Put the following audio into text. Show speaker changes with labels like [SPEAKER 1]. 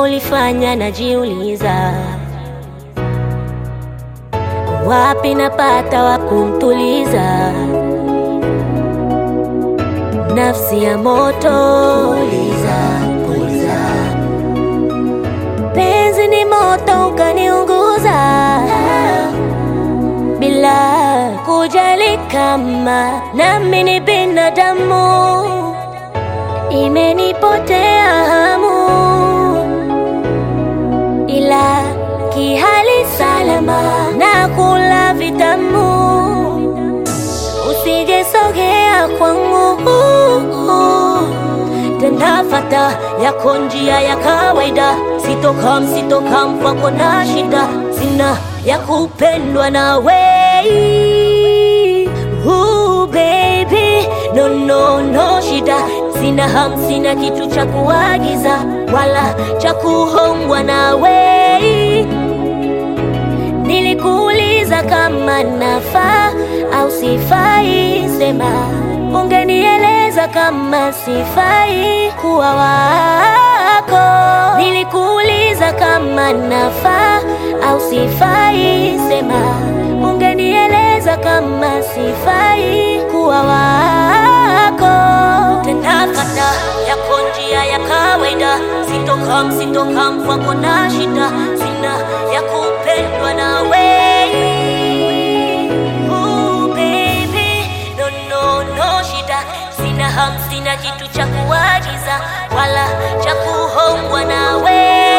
[SPEAKER 1] ulifanya najiuliza, wapi napata wa kumtuliza nafsi ya moto. Puliza, puliza. Penzi ni moto ukaniunguza bila kujali kama nami ni binadamu, imenipotea hamu, ila kihali salama na kula vitamu, usijesogea kwangu tendafata yako njia ya kawaida, sitokam sitokam kwako na shida, sina ya kupendwa na wei Ooh, baby no no no shida, sina ham, sina kitu cha kuagiza wala cha kuhongwa na wei Nilikuuliza kama nafaa au sifai, sema ungenieleza kama sifai kuwa wako. Nilikuuliza kama nafaa au sifai, sema ungenieleza kama sifai kuwa wako. Tendafata yako njia ya kawaida, sitokam sitokam kwako na shida, sina ya kupendwa na wei Ooh, baby, no, no, no shida, sina ham, sina kitu cha kuagiza wala cha kuhongwa na wei